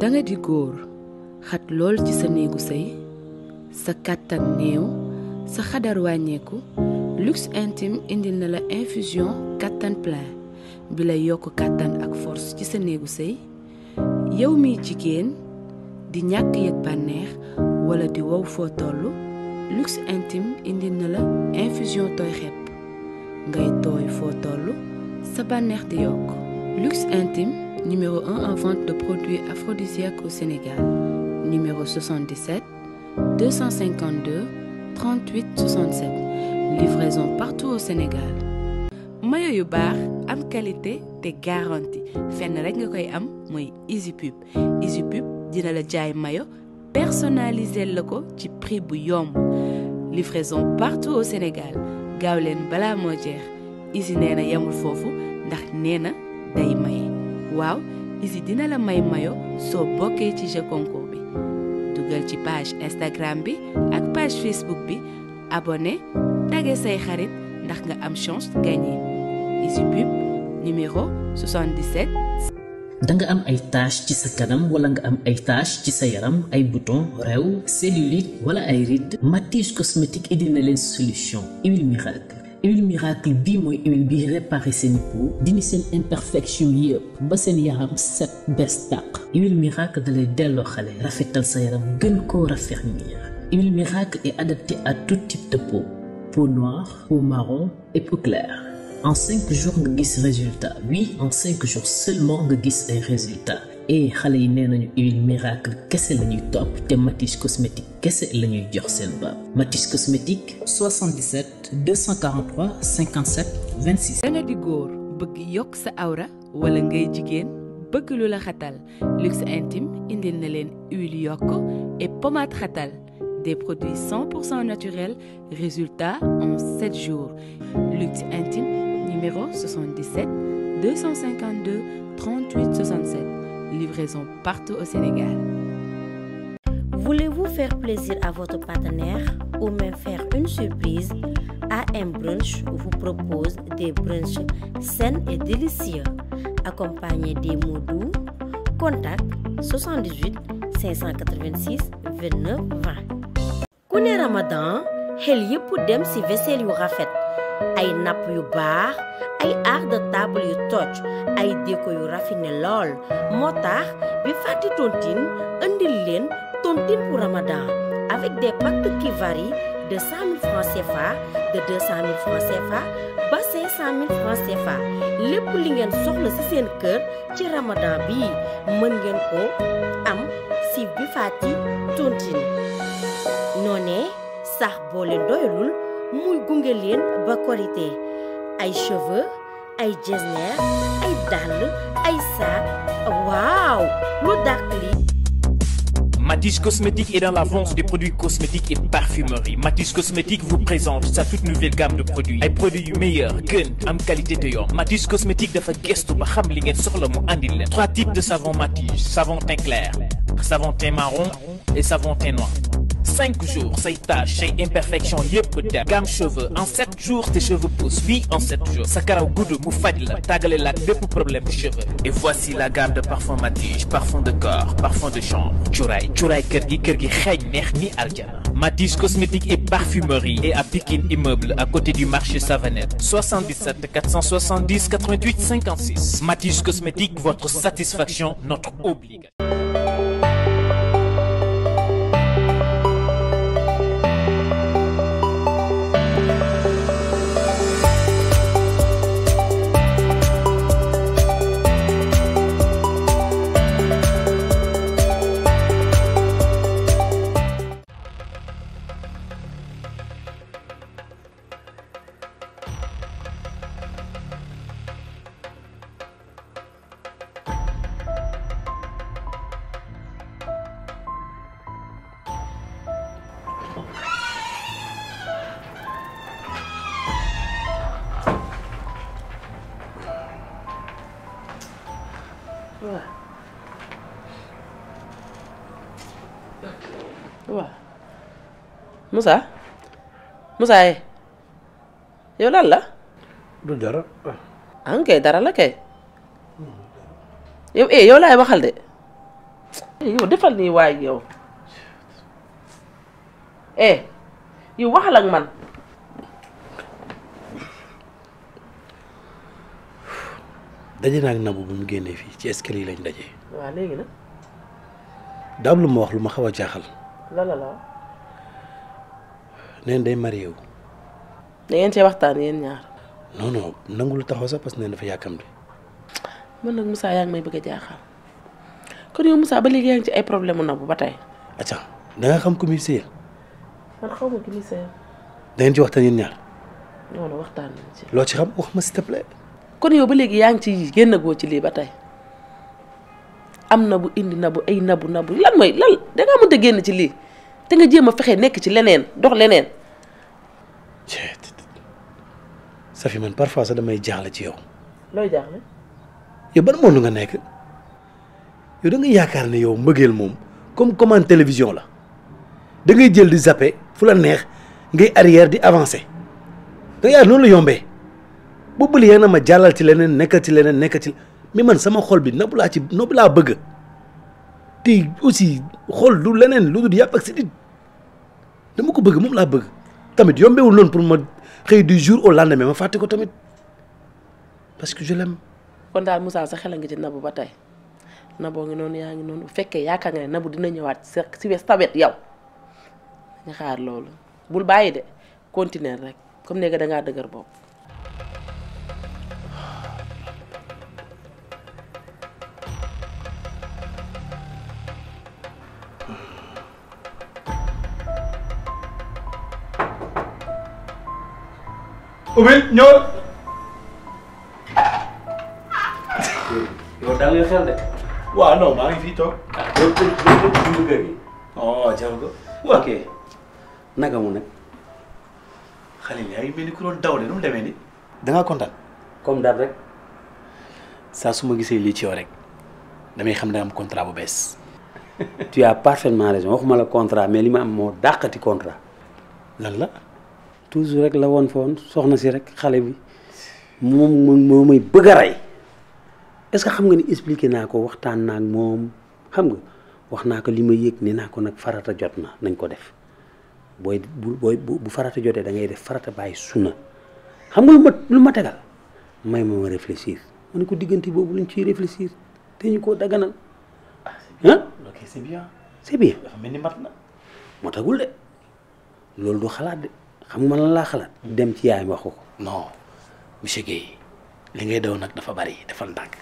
danga di góor xat lool ci sa néegu sëy sa kàttan néew sa xadar wàññeeku luxe intime indil na la infusion kàttan plein bi lay yokk kàttan ak force ci sa néegu sëy yow miy jigéen di ñàkk yëg bànneex wala di wow foo toll luxe intime indil na la infusion tooy xepp ngay tooy foo toll sa bànneex di yokk luxe intime numéro 1 en vente de produits aphrodisiaques au Sénégal numéro 77 252 38 67 livraison partout au Sénégal mayo yu baax am qualité te garantie fenn rek nga koy am mooy Easy Pub Easy Pub dina la jaay mayo personnalisé la ko ci prix bu yomb livraison partout au Sénégal gaaw leen balaa moo jeex Easy nee na yemul foofu ndax nee na day maye waaw Easy dina la may mayo soo bokkee ci jeu concours bi dugal ci page Instagram bi ak page Facebook bi abonné tagge say xarit ndax nga am chance gagné Easy Pub numéro 77 da nga am ay tache ci sa kanam wala nga am ay tache ci sa yaram ay bouton réew cellulite wala ay rides Matisse cosmétique indi na leen solution huile miracle huile miracle bii mooy huile bi réparé seen peau dindi seen imperfection yëpp ba seen yaram set bes tàq huile miracle da lay delloo xale rafetal sa yaram gën koo raffermir huile miracle est adaptée à tout type de peau peau noire peau marron et peau claire en cinq jours nga gis résultat oui en cinq jours seulement nga gis ay résultats et xale yi nee nañu huile miracle kese la ñuy topp te Matisse cosmétique kese la ñuy jox seen baab Matisse cosmétique 77 243 57 26. danga di góor bëgg yokk sa awra wala ngay jigéen bëgg lu la xatal luxe intime indil na leen huile yokk et pommade xatal des produits 100% naturels résultat en 7 jours luxe intime numéro 77 252 38 67 livraison partout au Sénégal Voulez-vous faire plaisir à votre partenaire ou même faire une surprise AM Brunch vous propose des brunchs sains et délicieux accompagnés des mots doux. Contact 78 586 29 20. ku ne Ramadan xel yépp dem ci vaisselle yu rafet ay napp yu baax ay art de table yu toj ay déco yu raffiné lool moo tax bi fàtti tontine indil leen tontine pour Ramadan avec des packs qui varient de 100 000 francs CFA de 200 000 francs CFA ba 500 000 francs CFA lépp li ngeen soxla ci seen kër ci Ramadan bi mën ngeen ko am ci bi fàtti tontine noonee sax boo leen doyalul muy gunge leen ba korité ay cheveux ay jesner ay dàll ay sac waaw lu dàq li Matisse Cosmétique est dans la vente des produits cosmétiques et parfumerie. Matisse Cosmétique vous présente sa toute nouvelle gamme de produits. ay produits yu meilleur gën am qualité te yomb. Matisse Cosmétique dafa gëstu ba xam li ngeen soxla mu andil leen. trois types de savon Matisse savon teint clair savon teint marron et savon teint noir. cinq jours say taches say imperfections yëpp dem gamme cheveux en sept jours tes cheveux poussent oui en sept jours sa karaw gudd mu faj la tàggale la ak bépp problème de cheveux et voici la gamme de parfum Matisse parfum de corps parfum de chambre cuuraay cuuraay kër gi kër gi xeeñ neex ni aljana Matisse cosmétique et parfumerie et à Pikine immeuble à côté du marché Savanette 77 470 88 56 Matisse cosmétique votre satisfaction notre obligation waaw waaw Moussa Moussa ye yow lan la du dara an kay dara la kay yow eh yow laay waxal de yow defal nii waay yow eh yow waxal ak man daje naa ak Nabou bu mu génnee fii ci escalier yi lañ daje. waaw léegi nag daam lu ma wax lu ma xaw a jaaxal la la la neen day marié wu da ngeen cee waxtaan yéen ñaar non non nangu lu taxaw sax parce que neen dafa yàkkamti man nag Moussa yaa ngi may bëgg a jaaxal kon yow Moussa ba léegi yaa ngi ci ay problème mu Nabou ba tey acca da nga xam ko muy sëy man xaw ma ki ni seen da ngeen ci waxtaan yéen ñaar non non waxtaan nañ ci loo ci xam wax ma s'il te plaît kon yow ba léegi yaa ngi ci génn goo ci lii ba tey am na bu indi nabu ay nabu nabu lan mooy lan da ngaa mënta génn ci lii te nga jéem a fexe nekk ci leneen dox leneen ceet Safi man parfois sax damay jaaxle ci yow looy jaaxle yow ban monde nga nekk yow da nga yaakaar ne yow mbëggeel moom comme commande télévision la da ngay jël di zappé fu la neex ngay arrière di avancé da yaa noonu la yombee boobu li na ma jàllal ci leneen nekkal ci leneen nekkal ci mais man sama xol bi Nabou laa ci Nabou laa bëgg te aussi xol du leneen lu dul yàpp ak si dama ko bëgg moom laa bëgg tamit yombewul noonu pour ma xëy du jour au lendemain ma fàtte ko tamit parce que je l'aime kon daal Moussa sa xel a ngi ci nabu ba tey naboo ngi noonu yaa ngi noonu bu fekkee yaakaar nga ne nabu dina ñëwaat sa si wes tawet yow nga xaar loolu bul bàyyi de continuer rek comme ne nga dangaa dëgër bopp ubbil ñëwal yow daal nga xel de waaw non maa ngi fii toog loolu pour loolu pour dund kër gi. oh jaru ko ok naka mu nag xale yaa ngi mel ni ku doon daw de nu mu demee ni da ngaa kontaan comme daal rek. saa su ma gisee lii ci yow rek damay xam ne am contrat bu bees tu as parfaitement raison waxuma la contrat mais li ma am moo dàqati contrat. lan la toujours rek la woon fa woon soxna si rek xale bi moom moom moo may bëgg a rey est-ce que xam nga ni expliqué naa ko waxtaan naa ak moom xam nga wax naa ko li ma yëg ne naa ko nag farata jot na nañ ko def booy bu booy bu bu farata jotee da ngay def farata bàyyi sunna xam nga lu ma lu ma tegal may ma ma réfléchir ma ne ko diggante boobu luñ ciy réfléchir te ñu koo daganal ah ok c'est bien c'est bien dafa mel ni mat na moo tagul de loolu du xalaat de xam nga lan laa xalaat dem ci yaay wax ko ko non monsieur Guèye li ngay daw nag dafa bari dafa ndànk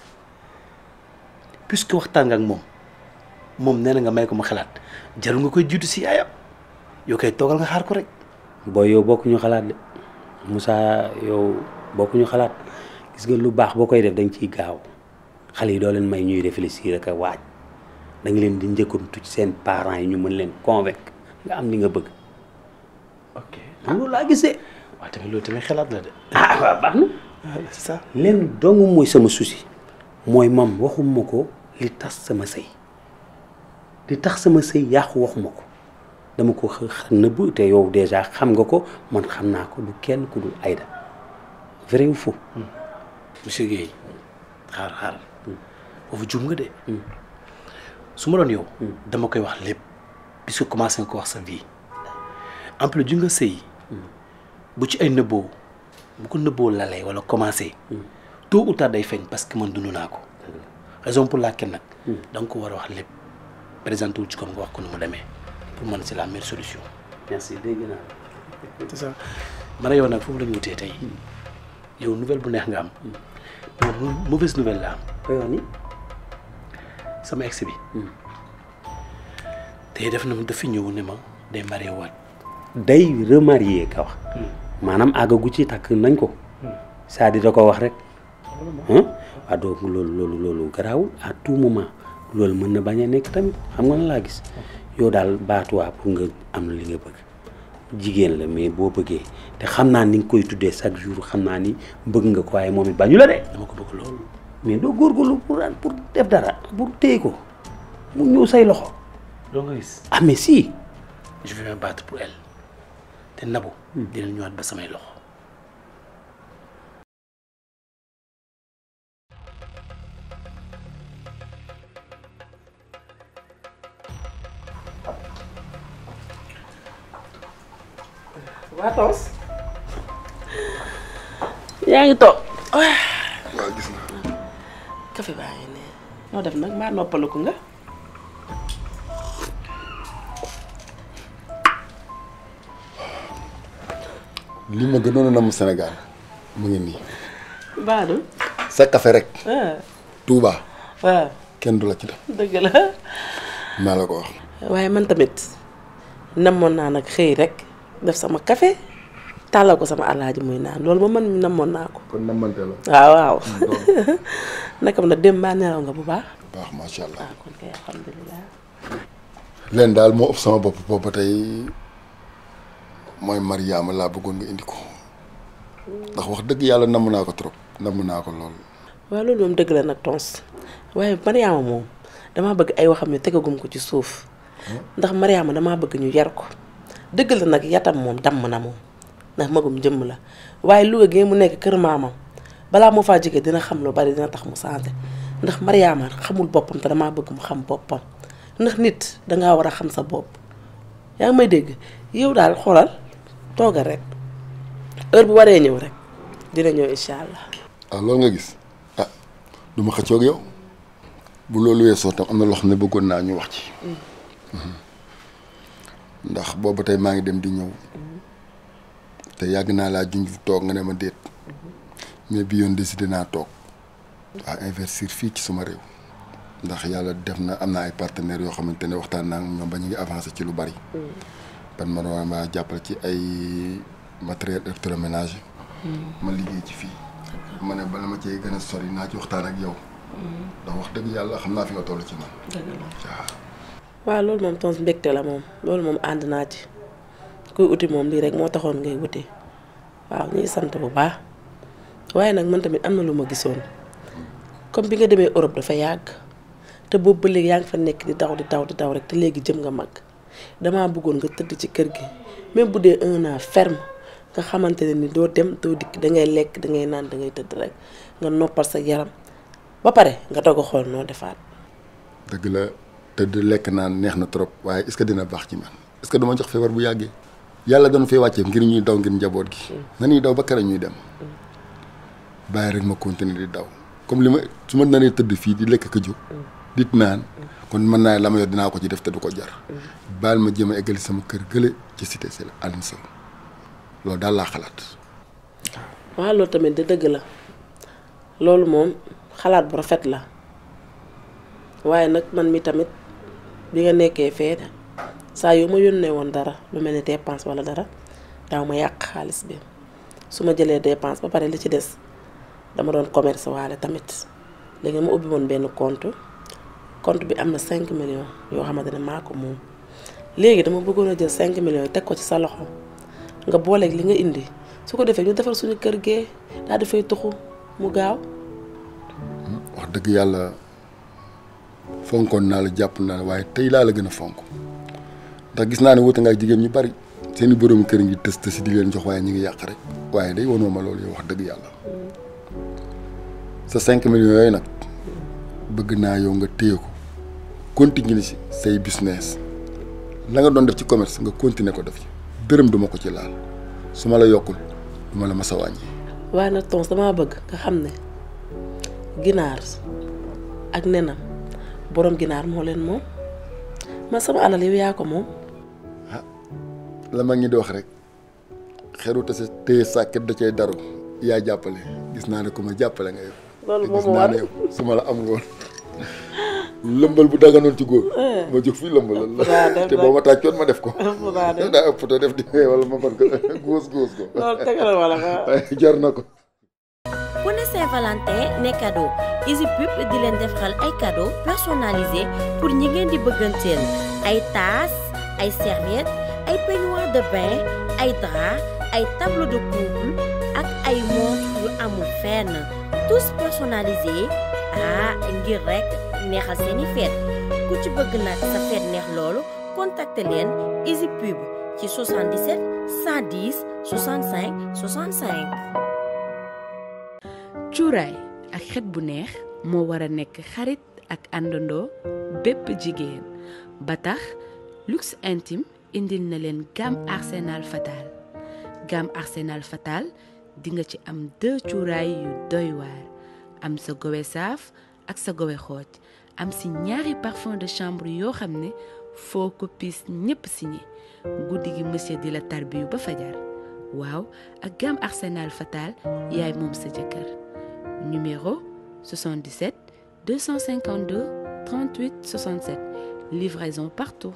puisque waxtaan nga ak moom moom nee na nga may ko ma xalaat jarul nga koy jiitu si yaayam yow koy toogal nga xaar ko rek booy yow bokkuñu xalaat de Moussa yow bokkuñu xalaat gis nga lu baax boo koy def da nga ciy gaaw xale yi doo leen may ñuy réfléchir ak a waaj da nga leen di njëkkantu ci seen parents yi ñu mën leen convaincre nga am li nga bëgg ok man loolu laa gisee waaw tamit loolu tamit xalaat la de ah waaw baax na c'est ça leen dong mooy sama souci mooy mam waxuma ko li tas sama sëy li tax sama sëy yàqu waxuma ko dama ko xa nëbb te yow déjà xam nga ko man xam naa ko du kenn ku dul Aïda vrai ou faux monsieur Guèye xaar xaar foofu jum nga de su ma doon yow dama koy wax lépp puisque commencé nga ko wax sa vie en plus ju nga sëy bu ci ay nëbboo bu ko nëbboo lalee wala commencé tôt ou tard day feeñ parce que man dund naa ko raison pour laquelle nag da nga ko war a wax lépp présenté wul ci comme nga wax ko nu mu demee pour man c'est la meilleure solution merci dégg naa c'est ça man a yow nag foofu la ñu wutee tey yow nouvelle bu neex nga am mais mauvaise nouvelle la am koy wax ni sama ex bi tey def na ma dafa ñëw ne ma day marié waat day remarié ka wax maanaam àggagu ci takk nañ ko c'est-à-dire da ko wax rek ah waaw donc loolu loolu loolu garaawul à tout moment loolu mën na bañ a nekk tamit xam nga na laa gis yow daal baatuwaa pour nga am li nga bëgg jigéen la mais boo bëggee te xam naa ni nga koy tuddee chaque jour xam naa ni bëgg nga ko waaye moom it bañu la de dama ko bëgg loolu mais doo góorgóorlu pour pour def dara pour téye ko mu ñëw say loxo doo nga gis ah mais si je vais me battre pour elle te Nabou dina ñëwaat ba samay loxo waa toos yaa ngi toog waaw gis nga café baa ngi ne noo def nag maa noppaliku nga li ma gënoon a namm Sénégal mu ngi nii baadu sa café rek ah Touba waaw kenn du la ci def dëgg la maa la ko wax waaye man tamit namoon naa nag xëy rek def sama café tàllal ko sama alaaji muy naan loolu ba man namoon naa ko kon nammante la waaw waaw naka nag dem baa nelaw nga bu baax baax macha allah waaw kon kay alhamdulilah leen daal moo ëpp sama bopp boobu ba tey mooy Mariama laa bëggoon nga indi ko ndax wax dëgg yàlla namm naa ko trop namm naa ko lool waaw loolu moom dëgg la nag tons waaye Mariama moom damaa bëgg ay waxam ñu tegagum ko ci suuf ndax Mariama damaa bëgg ñu yar ko dëgg la nag yatam moom damm na moom ndax magum jëmm la waaye Louga gi mu nekk kër maamam balaa moo faa jógee dina xam lu bari dina tax mu changé ndax Mariama xamul boppam te damaa bëgg mu xam boppam ndax nit dangaa war a xam sa bopp yaa ngi may dégg yow daal xoolal toogal rek heure bu waree ñëw rek dina ñëw incha allah. ah loolu nga gis ah du ma xëccoog yow bu loolu weesoo tam am na loo xam ne bëggoon naa ñu wax ci ndax boobu tey maa ngi dem di ñëw te yàgg naa laa junj toog nga ne ma déet mais bi yoon décidé naa toog waa investir fii ci suma réew ndax yàlla def na am na ay partenaires yoo xamante ne waxtaan naa ak ñoom ba ñu ngi avancé ci lu bari. ban ma doon ma jàppale ci ay matériel électroménager ma liggéey ci fii ma ne bala ma cee gën a sori naa ci waxtaan ak yow ndax wax dëgg yàlla xam naa fi nga toll ci man waaw waaw loolu moom tons mbégte la moom loolu moom ànd naa ci kuy uti moom lii rek moo taxoon ngay wuti waaw ñuy sant bu baax waaye nag man tamit am na lu ma gisoon comme bi nga demee Europe dafa yàgg te boobu ba léegi yaa ngi fa nekk di daw di daw di daw rek te léegi jëm nga mag damaa bëggoon nga tëdd ci kër gi même bu dee un an ferme nga xamante ne ni doo dem doo dikk da ngay lekk da ngay naan da ngay tëdd rek nga noppal sa yaram ba pare nga doog a xool noo defaat. dëgg la tëdd lekk naan neex na trop waaye est-ce que dina baax ci man est-ce que duma jox feebar bu yàggee yàlla doon fee wàccee ngir ñuy daw ngir njaboot gi na ñuy daw ba kere ñuy dem bàyyi rek ma continuer di daw comme li ma su ma naree tëdd fii di lekk ka jóg dit naan kon mën naa la ma yor dinaa ko ci def te du ko jar baal ma jéem a eggali sama kër gële ci cité Sel Aline Sow loolu daal laa xalaat waaw loolu tamit de dëgg la loolu moom xalaat bu rafet la waaye nag man mi tamit bi nga nekkee fee saa yoo ma yónnee woon dara lu mel ni dépense wala dara daaw ma yàq xaalis bi su ma jëlee dépense ba pare li ci des dama doon commerce waale tamit léegi ma ubbi woon benn compte compte bi am na 5 millions yoo xamante ne maa ko moom léegi dama bëggoon a jël 5 millions yi teg ko ci sa loxo nga booleeg li nga indi su ko defee ñu defar suñu kër gee daal di fay tuxu mu gaaw. wax dëgg yàlla fonkoon naa la jàpp naa la waaye tey laa la gën a fonk ndax gis naa ne wuute nga ak jigéen ñu bari seeni borom kër ngi tës tësi di leen jox waaye ñu ngi yàq rek waaye day wanoo ma loolu yow wax dëgg yàlla sa 5 millions yooyu nag bëgg naa yow nga téye ko continuer ci say business la nga doon def ci commerce nga continuer ko def ci dërëm duma ko ci laal su ma la yokkul duma la mas a wàññi. waaye nag tons damaa bëgg nga xam ne ginaar ak nenam borom ginaar moo leen moom man sama alal yow yaa ko moom. la ma ngi di wax rek xeru te sa téye sàkket da cay daru yaa jàppale gis naa ne ku ma jàppale nga yow. loolu te moom gis moo naa war ne yow su ma la am nga woon lëmbal bu daganoon ci góor ma jóg fii lëmbalal waaw la def te nag. boo ma tàccoon ma def ko naa def. daa ëpp te def di wala ma far ko góos góos ko loolu tegal wala nga. waaye jar na ko ku ne Saint-Valentin ne cadeau Easy Pub di leen defaral ay cadeau personnalisé pour ñi ngeen di bëgganteel ay tasse ay serviette ay peignoir de bain ay drap ay tableau de couple ak ay montre yu amul fenn tous personnalisés ah ngir rek neexal seeni fête ku ci bëgg nag sa fête neex loolu contacter leen Easy Pub ci 77 110 65 65. cuuraay ak xet bu neex moo war a nekk xarit ak àndandoo bépp jigéen ba tax luxe intime indil na leen gamme arsenal fatal gamme Arsenal Fatal di nga ci am deux cuuraay yu doy waar am sa gowe saaf ak sa gowe xooj am si ñaari parfum de chambre yoo xam ne foo ko piis ñépp signé guddi gi monsieur di la tarbiyu ba fajar waaw ak gamme Arsenal Fatal yaay moom sa jëkkër numéro 77 252 38 67 livraison partout.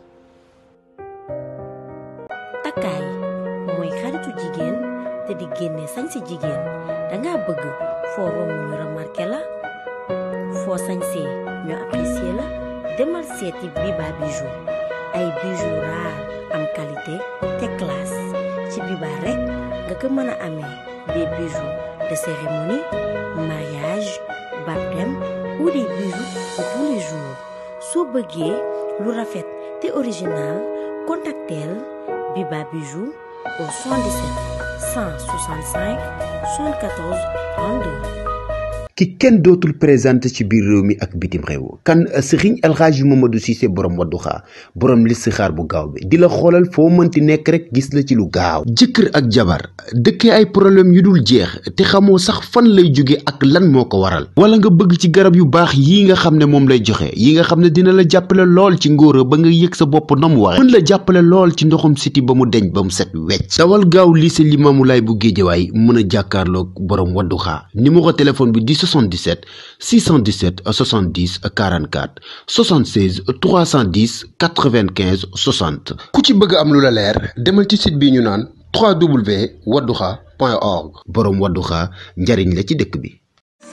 takkaay mooy xaritu jigéen te di génne sañ si jigéen danga bëgg foo romb ñu remarqué la foo sañsee ñu apprécié la demal seeti Biba Bijou ay bijoux raar am qualité te classe ci Biba rek nga ko mën a amee des bijoux de cérémonie mariage baptême ou des bijoux de tous les jours soo bëggee lu rafet te original contacteel Biba Bijou au 77 165 74 32. ki kenn dootul présenté ci biir réew mi ak bitim réew kan sëriñ alxaaji Mamadou Cissé borom wadduxaa borom listixaar bu gaaw bi di la xoolal foo mënti nekk rek gis la ci lu gaaw jëkkër ak jabar dëkkee ay problème yu dul jeex te xamoo sax fan lay jóge ak lan moo ko waral wala nga bëgg ci garab yu baax yi nga xam ne moom lay joxe yi nga xam ne dina la jàppale lool ci ngóora ba nga yëg sa bopp na mu waxe mën la jàppale lool ci ndoxum siti ba mu deñ ba mu set wecc dawal gaaw lycée Limamoulaye bu Géejawaay mën a jàkkaarloog borom wadduxaa numéro téléphone bi di 77 617 70 44 76 310 95 60 ku ci bëgg am lu la leer demal ci site bi ñu naan www.wadduxa.org boroom wadduxa njariñ la ci dëkk bi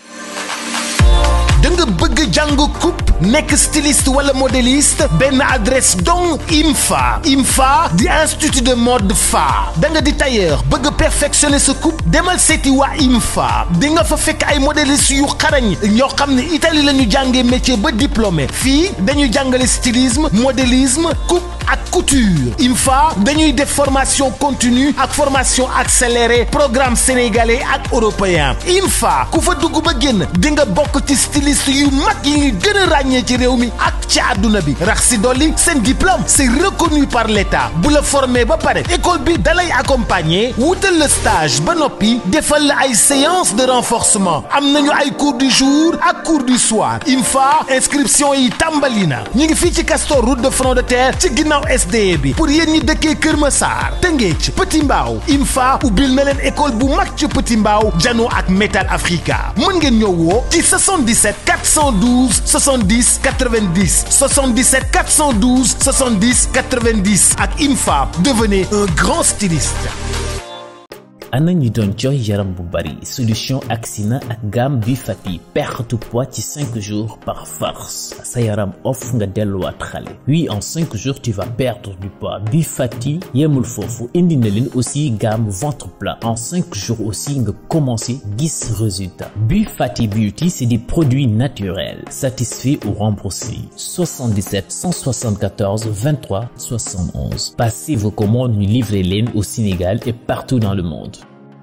da nga bëgg jàng coupe nekk styliste wala modéliste benn adresse donc IMFA IMFA di institut de mode fa da nga di tailleur bëgg perfectionner sa coupe demal seeti waa IMFA di nga fa fekk ay modéliste yu xarañ ñoo xam ne Italie la ñu jàngee métier ba diplômé fii dañuy jàngale stylisme modélisme coupe ak couture IMFA dañuy def formation continue ak formation accélérée programme sénégalais ak européen IMFA ku fa dugg ba génn di nga bokk ci styliste yu mag yi ngi gën a ràññee ci réew mi ak ci àdduna bi rax si dolli seen diplôme c'est reconnu par l'État bu la formé ba pare école bi dalay accompagner wutal la stage ba noppi defal la ay séance de renforcement am nañu ay cours du jour ak cours du soir IMFA inscription yi tàmbali na ñu ngi fii ci Castor route de front de terre ci ginnaaw SDE bi pour yéen ñi dëkkee Kër Massar Tëngéej Petit Mbaaw IMFA ubbil na leen école bu mag ci Petit Mbaaw Jano ak Metal Africa mën ngeen ñëw woo ci 77 412 70 90 77 412 70 90 ak IMFA devenez un grand styliste. ana ñi doon jooy yaram bu bari solution Axina ak gamme bi fati perte poids ci 5 jours par force sa yaram off nga delluwaat xale oui en 5 jours tu vas perdre du poids bi fati yemul foofu indi na leen aussi gamme ventre plat en 5 jours aussi nga commencé gis résultat bi fati beauty c'est des produits naturels satisfaits ou remboursés 77 174 23 71 passez vos commandes ñu livrer leen au Sénégal et partout dans le monde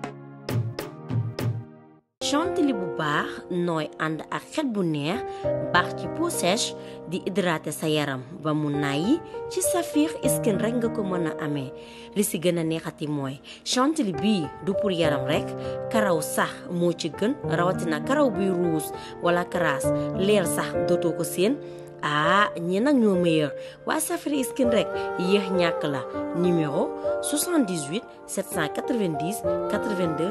chantilly bu baax nooy ànd ak xet bu neex baax ci peau sèche di hydrater sa yaram ba mu nàyyi ci Saphir Skin rek nga ko mën a amee li si gën a neexati mooy chantilly bii du pour yaram rek karaw sax moo ci gën rawatina karaw buy ruus wala karaas leer sax dootoo ko seen ah ñi nag ñoo meilleur waa Saphir Skin rek yéex ñàkk la numéro 78 790 82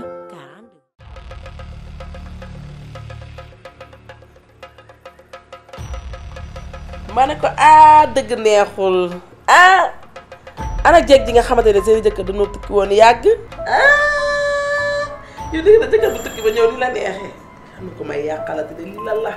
ma ne ko ah dëgg neexul ah ana jeeg ji nga xamante ne seen jëkkër dañoo tukki woon yàgg ah yow dëgg na jëkkër bu tukki ba ñëw ni la neexee xam na ko may yàqalati de lii lan la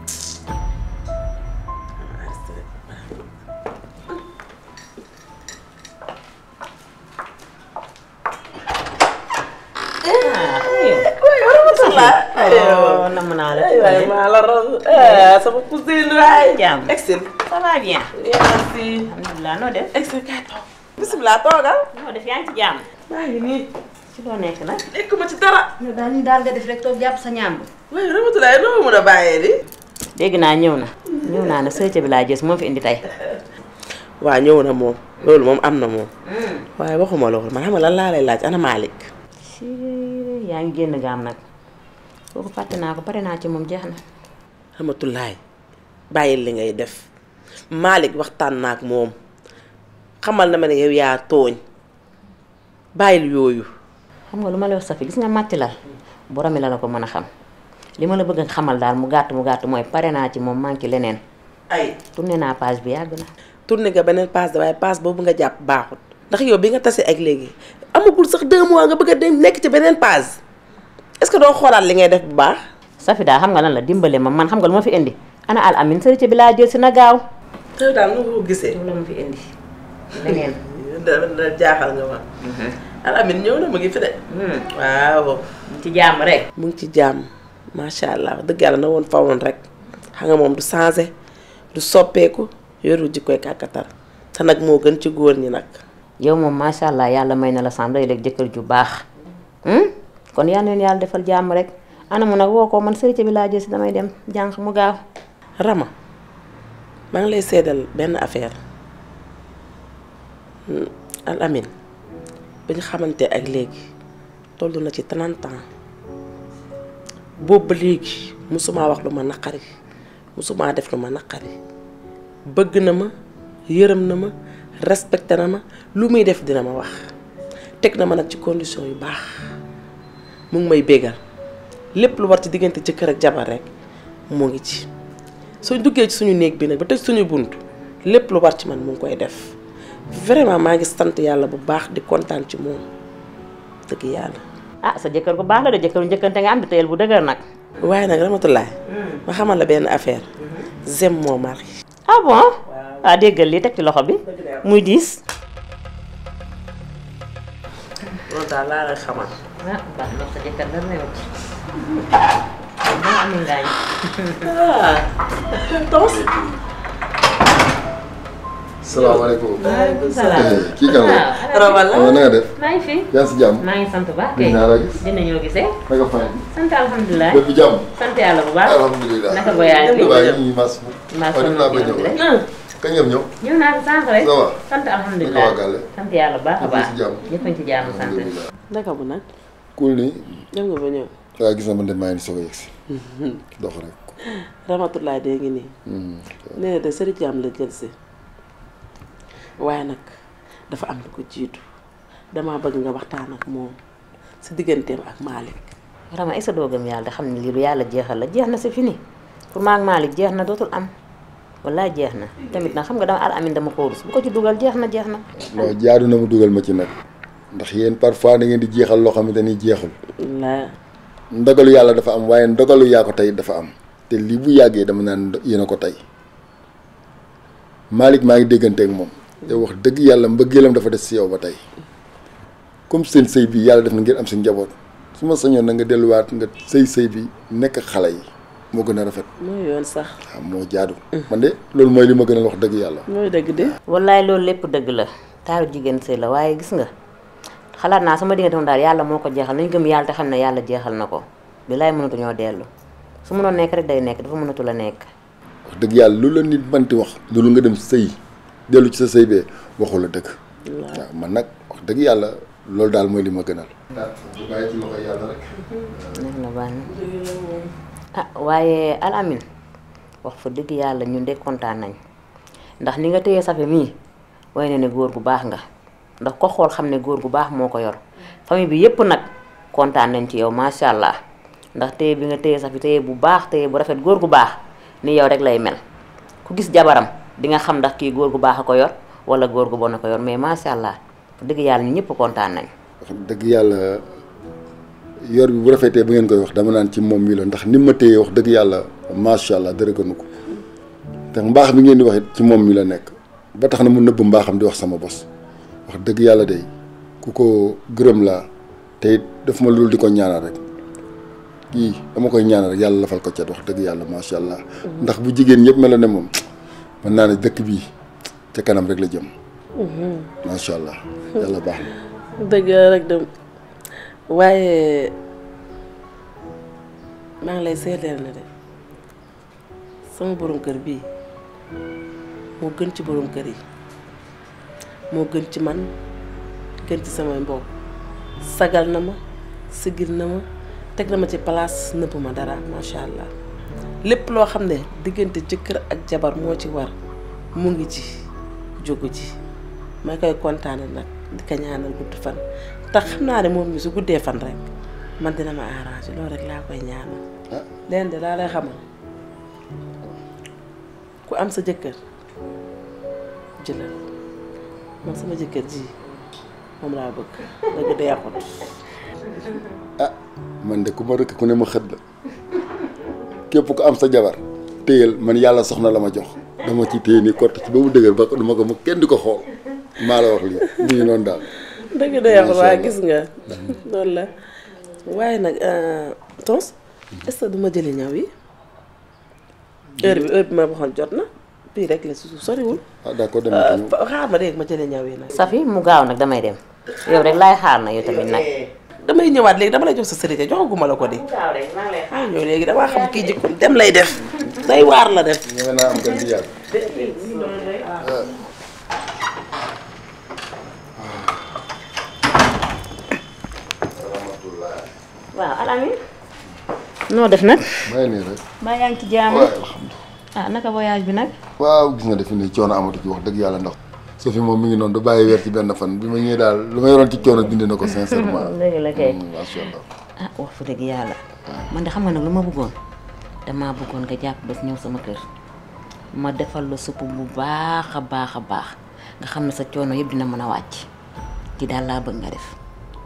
oh namm naa la. waaye maa la raw sama cousine waay. jàmm excel. ça va bien. merci. alhamdulilah noo def. excel kay toog. bisimilah toogal. noo def yaa ngi ci jàmm. maa ngi nii. ci loo nekk nag. nekkuma ci dara. yow daal ni daal nga def rek toog jàpp sa ñàmb. waaye Ramatulaay noo ma mën a bàyyee di. dégg naa ñëw na. ñëw naa ne sëyte bi laa gis moo fi indi tey. waa ñëw na moom loolu moom am na moom. waaye waxuma loolu man xam nga lan laa lay laaj ana Malick. ci yaa ngi génn gaam nag kooku fàtte naa ko pare naa ci moom jeex na Ramatulaay bàyyil li ngay def Malick waxtaan na ak moom xamal na ma ne yow yaa tooñ bàyyil yooyu xam nga lu ma lay wax Safi gis nga màtti lal boromi la la ko mën a xam li ma la bëgg a xamal daal mu gàtt mu gàtt mooy pare naa ci moom manqué leneen ay tourné naa page bi yàgg na tourné nga beneen passe de waaye passe boobu nga jàpp baaxut ndax yow bi nga tase ak léegi amagul sax deux mois nga bëgg a dem nekk ci beneen passe est-ce que doo xoolaat li ngay def bu baax Safi daal xam nga lan la dimbale ma man xam nga lu ma fi indi ana al amin sërite bi laa jël si na gaaw yow daal nu nga ko gisee la ma fi indi leneen da da jaaxal nga ma alamin ñëw na mu ngi fi de waaw ci jàmm rek mu ngi ci jàmm macha allah dëgg yàlla na woon fa woon rek xam nga moom du changé du soppeeku yoru jikkoy kàkkatar te nag moo gën ci góor ñi nag yow moom macha allah yàlla may na la sam day léegi jëkkër ju baax kon yal na leen yàlla defal jàmm rek ana mu nag woo ko man sërite bi laa jël si damay dem jànq mu gaaw Rama maa ngi lay seedal benn affaire al amin bi ñu xamante ak léegi toll na ci 30 ans boobu ba léegi musumaa wax lu ma naqari musumaa def lu ma naqari bëgg na ma yërëm na ma respecté na ma lu muy def dina ma wax teg na ma nag ci condition yu baax mu ngi may bégal lépp lu war ci diggante jëkkër ak jabar rek mu ngi ci suñ duggee ci suñu néeg bi nag ba tëj suñu bunt lépp lu war ci man mu ngi koy def vraiment maa ngi sant yàlla bu baax di kontaan ci moom dëgg yàlla. ah sa jëkkër bu baax la de jëkkëru njëkkante nga am di teyel bu dëgër nag waaye nag Ramatulaay ma xamal la benn affaire j'aime mon mari. ah bon ah déggal lii teg ci loxo bi muy diis loolu daal laa lay xamal. ah baax na sa jëkkër dara newut moo amee ngaañ tos. salaamaaleykum. waaleykum salaam. kii kan la. Rama la. na nga def. maa ngi fi yaa ngi si jàmm. maa ngi sant baax gis kay naa la gis. dina ñoo gisee naka fay. sant alhamdulilah lépp jàmm. sant yàlla bu baax alhamdulilah. naka ba yaa ngi fi waaye ñu ngi mas. maa waaw dinaa ba ñëw rek kañ ngeen ñëw. ñëw naa ko sànq rek ça va. sant naka alhamdulilah waa Gàlle. sant yàlla bu baax a ñëpp baax ci jàmm. ñëpp a ngi ci jàmm sant alhamdulilah. naka bu nag. cool nii. dem nga ba ñëw. waaw gis na man de maa ngi soog a yegsi. dox rek. Ramatulaay dee ngi nii. nee na de sëriñ Jaam la jël si. waaye nag dafa am lu ko jiitu damaa bëgg nga waxtaan ak moom si digganteem ak Malick. Rama est-ce que doo gëm yàlla xam ne lii lu yàlla jeexal la jeex na c'est fini pour maag Malick jeex na dootul am wallaay jeex na tamit nag xam nga dama al amin dama ko rus bu ko ci dugal jeex na jeex na waaw jaadu na mu dugal ma ci nag. ndax yéen parfois da ngeen di jeexal loo xamante ni jeexul. la ndogalu yàlla dafa am waaye ndogalu yaa ko tey dafa am. te lii bu yàggee dama naan yéen a ko tey Malick maa ngi dégganteeg moom. yow wax dëgg yàlla mbëggeelam dafa des si yow ba tey comme seen sëy bi yàlla def na ngeen am seen njaboot su ma sañoon na nga delluwaat nga sëy sëy bi nekk xale yi moo gën a rafet. mooy yoon sax. waaw moo jaadu. man de loolu mooy li ma gënal wax dëgg yàlla. mooy dëgg de. wallaay loolu lépp dëgg la taaru jigéen sëy la waaye gis nga xalaat naa sama diggante moom daal yàlla moo ko jeexal nañ gëm yàlla te xam ne yàlla jeexal na ko bilaay mënatu ñoo dellu su mënoon nekk rek day nekk dafa mënatu la nekk wax dëgg yàlla lu la nit manti wax loolu nga dem sëy dellu ci sa sëy bee waxu la dëgg. waaw man nag wax dëgg yàlla loolu daal mooy li ma gënal. bu bàyyi ci loxo yàlla rek. neex na baax na ah waaye al amin wax fa dëgg yàlla ñun de kontaan nañ ndax ni nga téye safe mii way na ne góor gu baax nga ndax ko xool xam ne góor gu baax moo ko yor famille bi yépp nag kontaan nañ ci yow macha allah ndax téye bi nga téye safi téye bu baax téye bu rafet góor gu baax ni yow rek lay mel ku gis jabaram di nga xam ndax kii góor gu baax a ko yor wala góor gu bon a ko yor mais macha allah dëgg yàlla ñu ñëpp kontaan nañ wax dëgg yàlla yor bi bu rafetee bu ngeen koy wax dama naan ci moom mi la ndax ni ma téye wax dëgg yàlla macha allah dara gënu ko te mbaax bi ngeen di wax it ci moom mi la nekk ba tax na mu nëbb mbaaxam di wax sama bos wax dëgg yàlla de ku ko gërëm laa te it daf ma loolu di ko ñaanal rek kii dama koy ñaanal rek yàlla lafal ko cat wax dëgg yàlla macha allah ndax bu jigéen ñëpp mel ne moom mën naa ne dëkk bii ca kanam rek la jëm. macha allah yàlla baax na. dëgg la rek dem waaye maa ngi lay seedeel na de sama borom kër bii moo gën ci borom kër yi moo gën ci man gën ci samay mbokk sagal na ma sigil na ma teg na ma ci place nëbb ma dara macha allah lépp loo xam ne diggante jëkkër ak jabar moo ci war mu ngi ci jógu ci may koy kontaane nag di ko ñaanal gudd fan tax xam naa ne moom mi su guddee fan rek man dina ma arrangé loolu rek laa koy ñaanal leen de laa lay xamal ku am sa jëkkër jëlal man sama jëkkër ji moom laa bëgg dëgg deexut ah man de ku ma rëkk ku ne ma xët la képp ku am sa jabar téyel man yàlla soxna la ma jox dama ci téye ni kott ci ba mu dëgër ba duma ko ma kenn di ko xool maa la wax lii mu ngi noonu daal dëgg deexut waaye gis nga loolu la waaye nag tons est-ce que duma jëli ñaw yi heure bi heure bi ma waxoon jot na bii rek la si suuf soriwul ah d'accord dem na ñëw xaar ma dégg ma jëli ñaw yi nag Safi mu gaaw nag damay dem yow rek laay xaar na yow tamit nag damay ñëwaat léegi dama lay jox sa sërite joxaguma la ko di ah ñëw léegi damaa xam kii jikko dem lay def day waar la def ñeme naa am gan di yàgg waaw alami noo def nag may nii rek mbaa yaa ngi ci jàmm waaye alhamdulilah ah naka voyage bi nag waaw gis nga defe nii coono amatu ci wax dëgg yàlla ndax Sophie moom mi ngi noonu du bàyyi weer ci benn fan bi ma ñëwee daal lu ma yoroon ci coono dindi na ko sincèrement dëgg la kay macha allah ah wax fa dëgg yàlla man de xam nga nag lu ma bëggoon damaa bëggoon nga jàpp bés ñëw sama kër ma defal la supp bu baax a baax a baax nga xam ne sa coono yëpp dina mën a wàcc ci daal laa bëgg nga def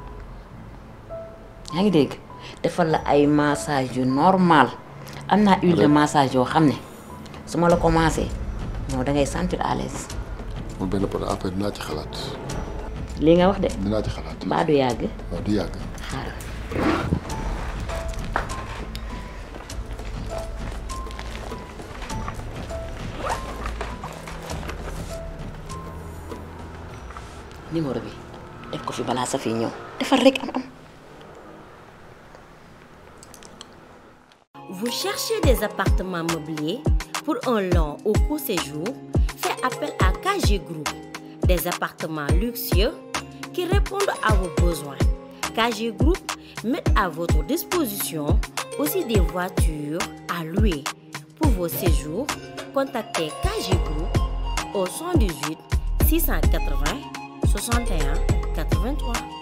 yaa ngi dégg defal la ay massage yu normal am naa huile de massage yoo xam ne su ma la commencé non da ngay sentir à l'aise moom benn pot après dinaa ci xalaat lii nga wax de dinaa ci xalaat mbaa du yàgg waaw du yàgg xaaral numéro bi def ko fi balaa sa fi ñëw defal rek am am Vous cherchez des appartements meublés pour un long ou court séjour Faites appel à KG Group. Des appartements luxueux qui répondent à vos besoins. KG Group met à votre disposition aussi des voitures à louer. Pour vos séjours, contactez KG Group au 118 680 61 83.